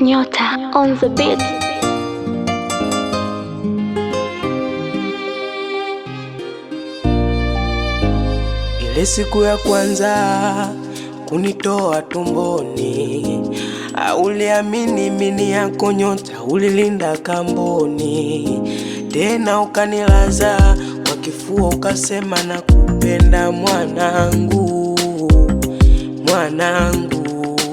Nyota on the beat. Ile siku ya kwanza kunitoa tumboni, auliamini mini yako nyota, ulilinda kamboni, tena ukanilaza kwa kifua, ukasema na kupenda mwanangu, mwanangu.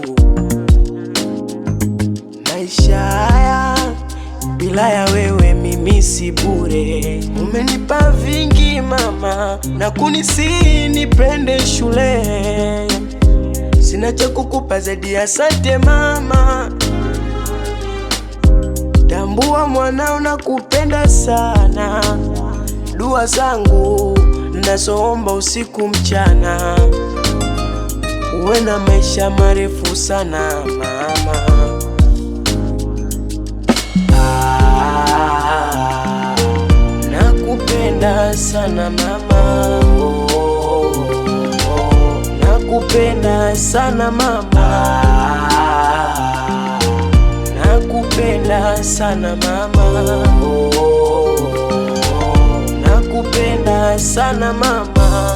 Maisha haya bila ya wewe mimi si bure. Umenipa vingi mama, na kunisihi nipende shule. Sina cha kukupa zaidi ya asante mama. Tambua mwanao na kupenda sana. Dua zangu nazoomba usiku mchana, uwe na maisha marefu sana mama. Ah, nakupenda sana mama, oh, oh, oh, nakupenda sana mama, nakupenda sana mama, oh, oh, oh, nakupenda sana mama.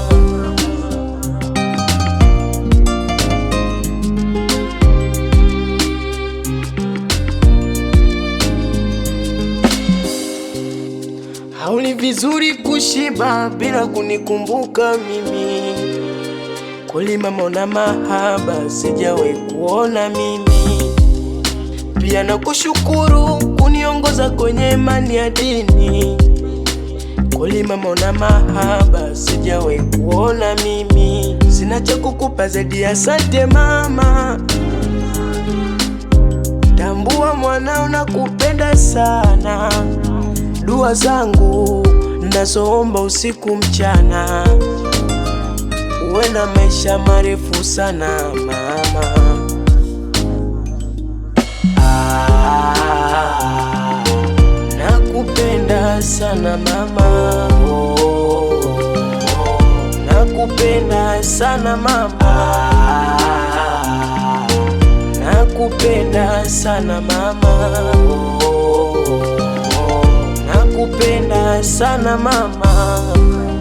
Hauli vizuri kushiba bila kunikumbuka mimi. Kweli mama, una mahaba sijawahi kuona mimi. Pia nakushukuru kuniongoza kwenye imani ya dini. Kweli mama, una mahaba sijawahi kuona mimi. Sina cha kukupa zaidi ya asante mama. Tambua mwanao nakupenda sana. Dua zangu nazoomba usiku mchana, uwe na maisha marefu sana mama. Ah, nakupenda sana mama, oh, oh, nakupenda sana mama, nakupenda sana mama, oh, nakupenda sana mama.